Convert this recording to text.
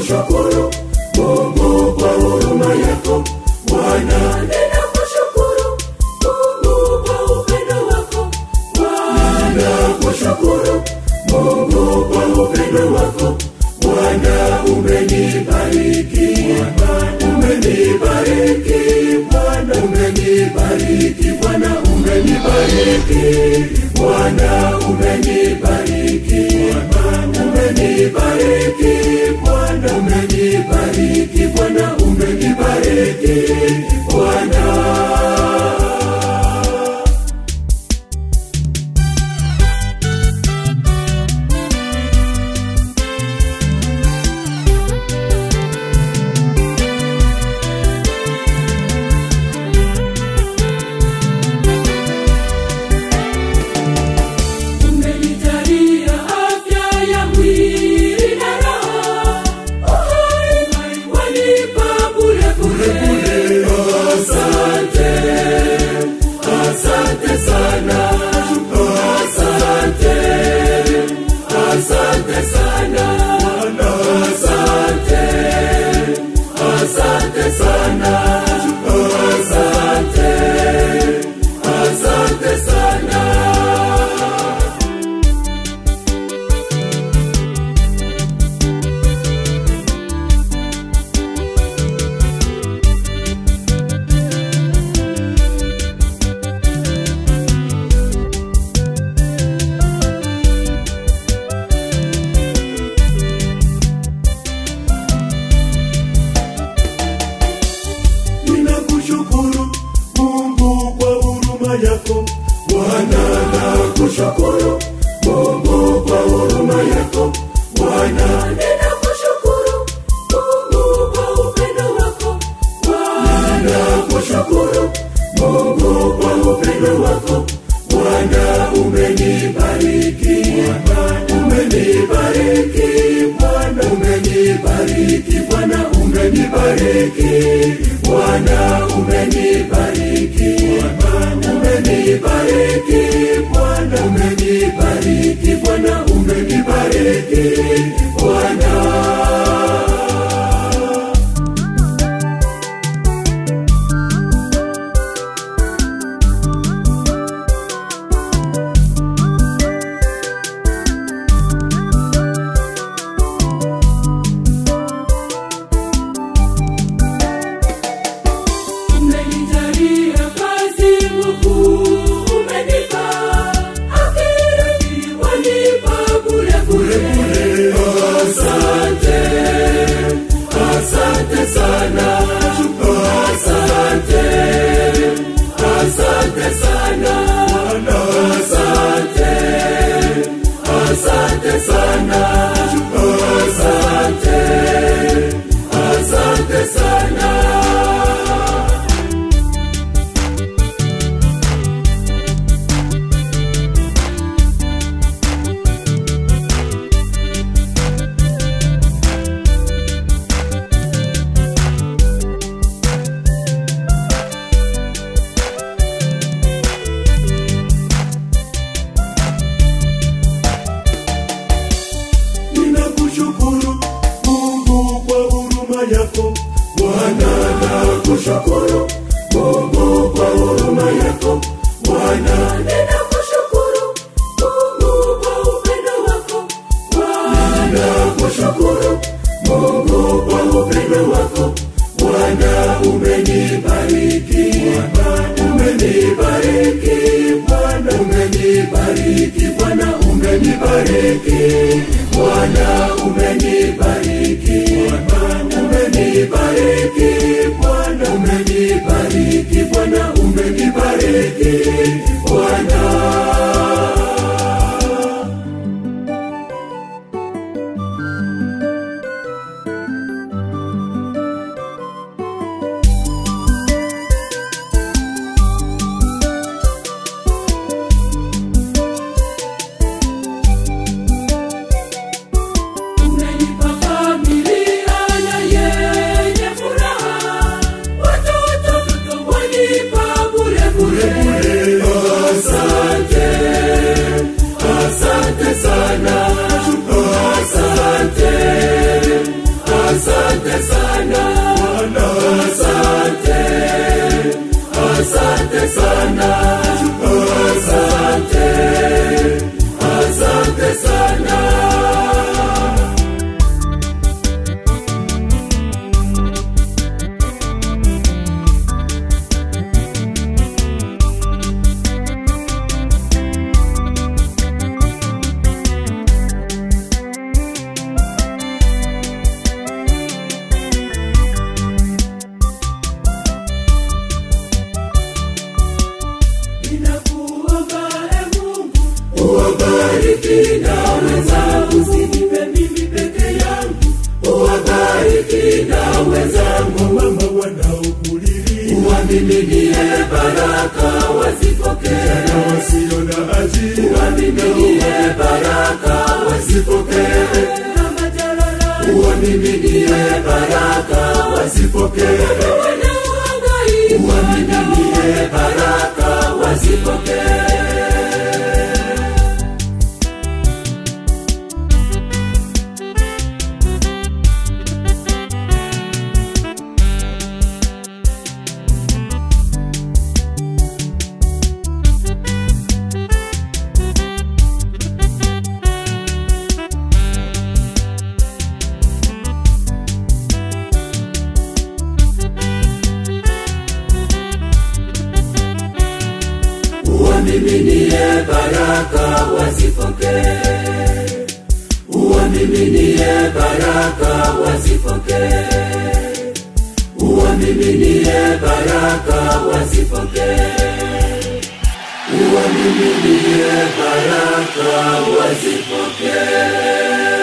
ninakushukuru Mungu kwa huruma yako Bwana, ninakushukuru Mungu kwa upendo wako Bwana, ninakushukuru Mungu kwa upendo wako Bwana, umenibariki umenibariki Bwana, umenibariki Bwana, umenibariki Bwana, umenibariki umenibariki Bwana, umenibariki Bwana, umenibariki Bwana. Umenijalia afya ya mwili na roho, uhai wanipa bure bure. Asante, asante sana, asante, asante sana, asante, asante sana, asante, asante sana. ninakushukuru Mungu kwa huruma yako Bwana, nakushukuru Mungu kwa huruma yako Bwana, ninakushukuru Mungu kwa upendo wako Bwana, ninakushukuru Mungu kwa upendo wako Bwana, umenibariki umenibariki Bwana, umenibariki Bwana, umenibariki Bwana, umenibariki umenibariki Bwana, umenibariki Bwana, umenibariki Bwana. umenijalia kazi Mungu umenipa akili wanipa bure bure asante asante sana asante asante sana asante asante sana asante asante sana ninakushukuru Mungu kwa huruma yako Bwana, nakushukuru Mungu kwa huruma yako Bwana, ninakushukuru Mungu kwa upendo wako Bwana, ninakushukuru Mungu kwa upendo wako Bwana, umenibariki umenibariki Bwana, umenibariki Bwana, umenibariki Bwana, umenibariki umenibariki Bwana, umenibariki Bwana, umenibariki Bwana. umenipa familia na yenye furaha, watoto wanipa bure bure. Asante, sana, asante, asante sana. Ninakuomba e Mungu, uwabariki na wenzangu, usinipe mimi peke yangu, uwabariki na wenzangu, mama wanaokulilia, uwamiminie baraka wazipokee, na wasio na ajira, uwamiminie baraka wazipokee, na majalala, uwamiminie baraka wazipokee, wanaohangaika, uwamiminie baraka wazipokee. uwamiminie baraka wazipokee, uwamiminie baraka wazipokee, uwamiminie baraka wazipokee, uwamiminie baraka wazipokee.